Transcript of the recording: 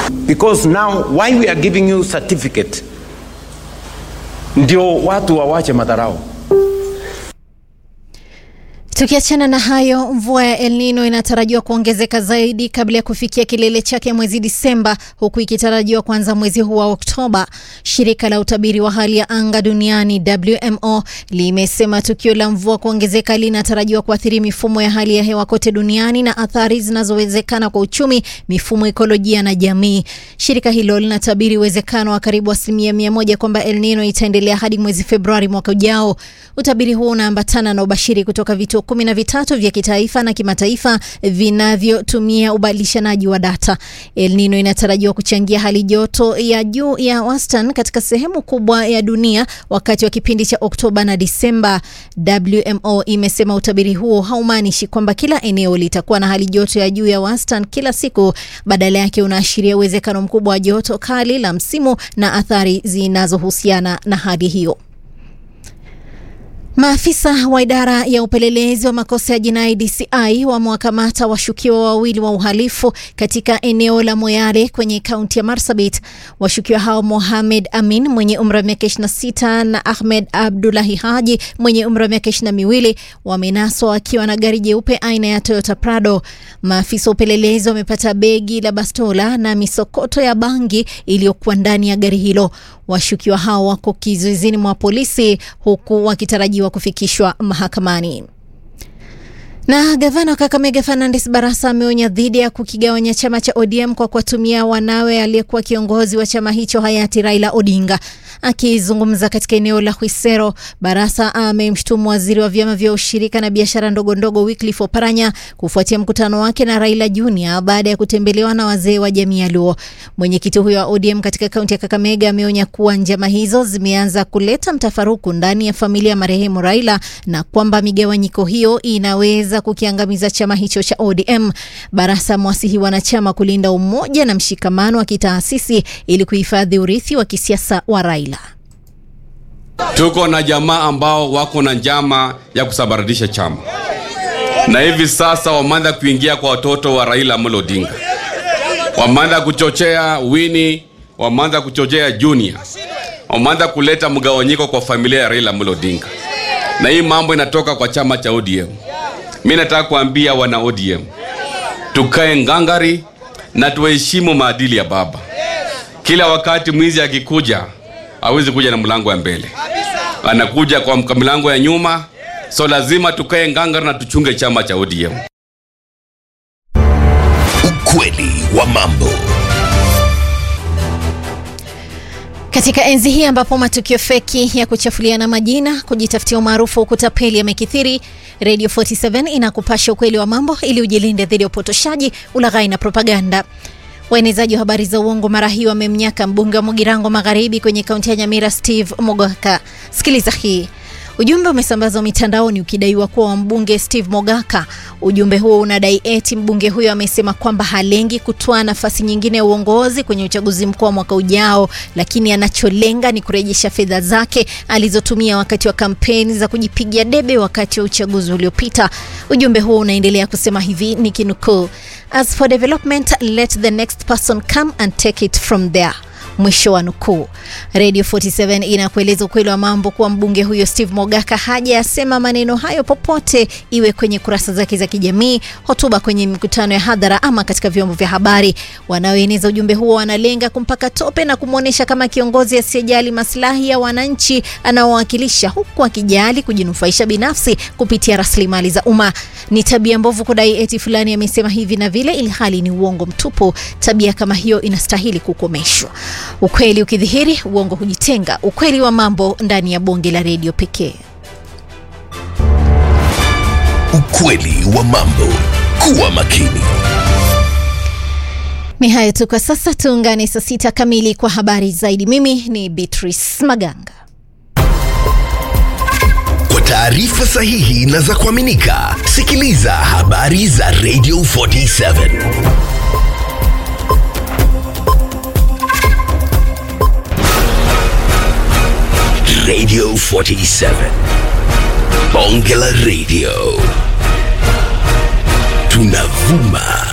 because now why we are giving you certificate ndio watu wawache madharau Tukiachana na hayo, mvua ya El Nino inatarajiwa kuongezeka zaidi kabla ya kufikia kilele chake mwezi Disemba, huku ikitarajiwa kuanza mwezi huu wa Oktoba. Shirika la utabiri wa hali ya anga duniani WMO limesema tukio la mvua kuongezeka linatarajiwa kuathiri mifumo ya hali ya hewa kote duniani na athari zinazowezekana kwa uchumi, mifumo ekolojia na jamii. Shirika hilo linatabiri uwezekano wa karibu asilimia mia moja kwamba El Nino itaendelea hadi mwezi Februari mwaka ujao. Utabiri huo unaambatana na ubashiri kutoka vituo kumi na vitatu vya kitaifa na kimataifa vinavyotumia ubadilishanaji wa data. El Nino inatarajiwa kuchangia hali joto ya juu ya wastani katika sehemu kubwa ya dunia wakati wa kipindi cha Oktoba na Disemba. WMO imesema utabiri huo haumaanishi kwamba kila eneo litakuwa na hali joto ya juu ya wastani kila siku. Badala yake unaashiria uwezekano mkubwa wa joto kali la msimu na athari zinazohusiana na hali hiyo. Maafisa wa idara ya upelelezi wa makosa ya jinai DCI wamewakamata washukiwa wawili wa uhalifu katika eneo la Moyale kwenye kaunti ya Marsabit. Washukiwa hao Mohamed Amin mwenye umri wa miaka 26 na Ahmed Abdullahi Haji mwenye umri wa miaka 22 wamenaswa wakiwa na gari jeupe aina ya Toyota Prado. Maafisa wa upelelezi wamepata begi la bastola na misokoto ya bangi iliyokuwa ndani ya gari hilo. Washukiwa hao wako kizuizini mwa polisi huku wakitarajiwa kufikishwa mahakamani. Na gavana wa Kakamega Fernandes Barasa ameonya dhidi ya kukigawanya chama cha ODM kwa kuwatumia wanawe aliyekuwa kiongozi wa chama hicho hayati Raila Odinga. Akizungumza katika eneo la Hwisero, Barasa amemshutumu waziri wa vyama vya ushirika na biashara ndogo ndogo Wycliffe Oparanya kufuatia mkutano wake na Raila Junior baada ya kutembelewa na wazee wa jamii ya Luo. Mwenyekiti huyo wa ODM katika kaunti ya Kakamega ameonya kuwa njama hizo zimeanza kuleta mtafaruku ndani ya familia ya marehemu Raila na kwamba migawanyiko hiyo inaweza kukiangamiza chama hicho cha ODM. Barasa mwasihi wanachama kulinda umoja na mshikamano wa kitaasisi ili kuhifadhi urithi wa kisiasa wa Raila. Tuko na jamaa ambao wako na njama ya kusambaratisha chama, na hivi sasa wameanza kuingia kwa watoto wa Raila Amolo Odinga, wameanza kuchochea Winnie, wameanza kuchochea Junior, wameanza kuleta mgawanyiko kwa familia ya Raila Amolo Odinga, na hii mambo inatoka kwa chama cha ODM. Mi nataka kuambia wana ODM tukae ngangari na tuheshimu maadili ya baba. Kila wakati mwizi akikuja hawezi kuja na mlango ya mbele, anakuja kwa milango ya nyuma, so lazima tukae ngangari na tuchunge chama cha ODM. Ukweli wa mambo. Katika enzi hii ambapo matukio feki ya kuchafuliana majina, kujitafutia umaarufu, kutapeli yamekithiri, Radio 47 inakupasha ukweli wa mambo ili ujilinde dhidi ya upotoshaji, ulaghai na propaganda. Waenezaji wa habari za uongo mara hii wamemnyaka mbunge wa Mugirango Magharibi kwenye kaunti ya Nyamira, Steve Mogaka. Sikiliza hii. Ujumbe umesambazwa mitandaoni ukidaiwa kuwa wa mbunge Steve Mogaka. Ujumbe huo unadai eti mbunge huyo amesema kwamba halengi kutoa nafasi nyingine ya uongozi kwenye uchaguzi mkuu wa mwaka ujao, lakini anacholenga ni kurejesha fedha zake alizotumia wakati wa kampeni za kujipigia debe wakati wa uchaguzi uliopita. Ujumbe huo unaendelea kusema hivi, nikinukuu: As for development let the next person come and take it from there. Mwisho wa nukuu. Radio 47 inakueleza ukweli wa mambo kuwa mbunge huyo Steve Mogaka hajayasema maneno hayo popote, iwe kwenye kurasa zake za kijamii, hotuba kwenye mikutano ya hadhara ama katika vyombo vya habari. Wanaoeneza ujumbe huo wanalenga kumpaka tope na kumwonyesha kama kiongozi asiyejali maslahi ya wananchi anaowakilisha, huku akijali kujinufaisha binafsi kupitia rasilimali za umma. Ni tabia mbovu kudai eti fulani amesema hivi na vile, ili hali ni uongo mtupu. Tabia kama hiyo inastahili kukomeshwa. Ukweli ukidhihiri, uongo hujitenga. Ukweli wa mambo ndani ya bonge la redio pekee. Ukweli wa mambo. Kuwa makini. Ni hayo tu kwa sasa, tuungane saa sita kamili kwa habari zaidi. Mimi ni Beatrice Maganga. Kwa taarifa sahihi na za kuaminika, sikiliza habari za Radio 47. Radio 47. Bonge la Radio. Tunavuma